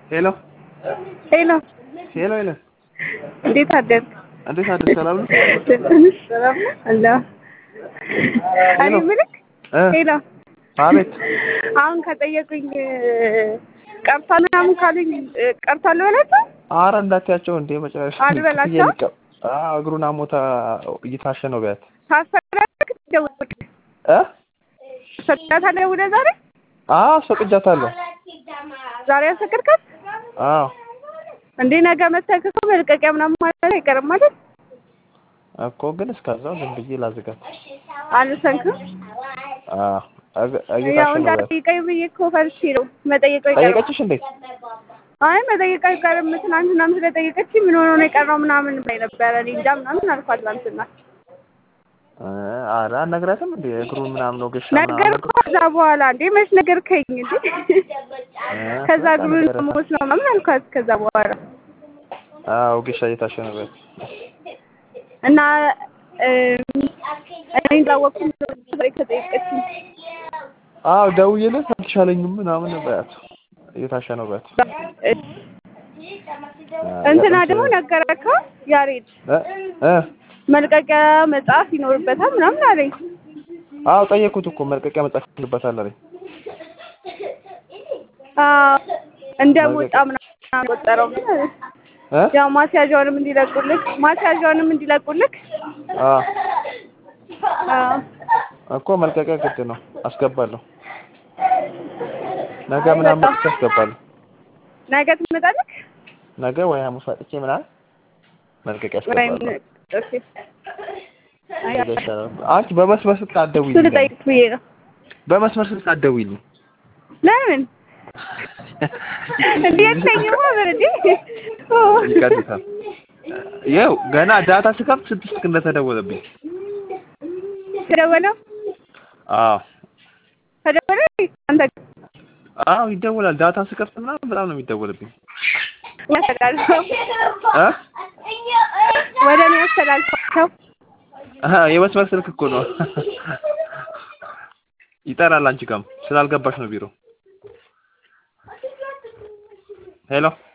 ሄሎ ሄሎ ሄሎ ሄሎ እንዴት አደርክ? እንዴት አደርክ? ሰላም ነው? ሰላም ነው አለ እኔ የምልህ እ ሄሎ አቤት አሁን ከጠየቁኝ ቀርቷል ምናምን ካሉኝ ቀርቷል በላቸው። ኧረ እንዳትያቸው እንዴ መጨረሻ አልበላቸው? እየልቀ- አዎ እግሩን አሞታ እየታሸ ነው ቢያት ታስፈራለህ? ደውል እ ሰጣታለህ ደውለህ ዛሬ አዎ አስፈቅጃታለሁ ዛሬ ያስፈቅድካት አዎ እንዴ ነገ መተህ እኮ መልቀቂያ ምናምን ማለት አይቀርም ማለት እኮ ግን እስከዛው ዝም ብዬ ላዝጋት አልሰንክም። አዎ እግ- ያው እየታሸ ነው ቢያት እንዳትጠይቀኝ ብዬ እኮ ፈርቼ ነው መጠየቁ አይቀርም። ጠየቀችሽ እንዴ አይ መጠየቅ አይቀርም። ትናንትናም ስለጠየቀች ምን ሆኖ ነው የቀረው ምናምን ብላኝ ነበረ። እኔ እንጃ ምናምን አልኳት ትናንትና። እ ኧረ አልነግራትም እንዴ እግሩን ምናምን ወገሻ ነገር እኮ ከዛ በኋላ እንዴ መች ነገርከኝ እንዴ? ከዛ በቃ እግሩን ነገረታ። ሞት ነው ምናምን አልኳት። ከዛ በኋላ አዎ ወጌሻ እየታሸ ነው ቢያት እና እም፣ እኔ እንዳወቅኩም ዛሬ ከጠየቀችኝ አዎ ደውዬለት አልተሻለኝም ምናምን በያት እየታሸ ነው በያት እንትና ደግሞ ነገረካ ያሬድ እ እ መልቀቂያ መጽሐፍ ይኖርበታል ምናምን አለኝ። አዎ ጠየኩት እኮ መልቀቂያ መጻፍ ይችልበታል አለኝ አዎ እንደ ሞጣ ምናምን ቆጠረው እ ያው ማስያዣውንም እንዲለቁልክ ማስያዣውንም እንዲለቁልክ አዎ አዎ እኮ መልቀቂያ ግድ ነው አስገባለሁ ነገ ምናምን መጥቼ አስገባለሁ ነገ ትመጣለክ ነገ ወይ ሐሙስ መጥቼ ምናምን መልቀቂያ ወይም አስገባለሁ ኦኬ አይ ነገ ይሻላል አንቺ በመስመር ስልክ እሱ አትደውይልኝ ልጠይቅ ብዬ ነው። በመስመር ስልክ አትደውይልኝ ለምን እንዴ የተኛው በረዲ ይቀጥታል ይኸው ገና ዳታ ስከፍት ስድስት ስልክ እንደተደወለብኝ ተደወለው አዎ ተደወለ አንተ አዎ ይደወላል ዳታ ስከፍት ምናምን በጣም ነው የሚደወልብኝ ያስተላልፈው እ ወደ እኔ ያስተላልፈው አሀ የመስመር ስልክ እኮ ነው ይጠራል አንቺ ጋርም ስላልገባሽ ነው ቢሮ ሄሎ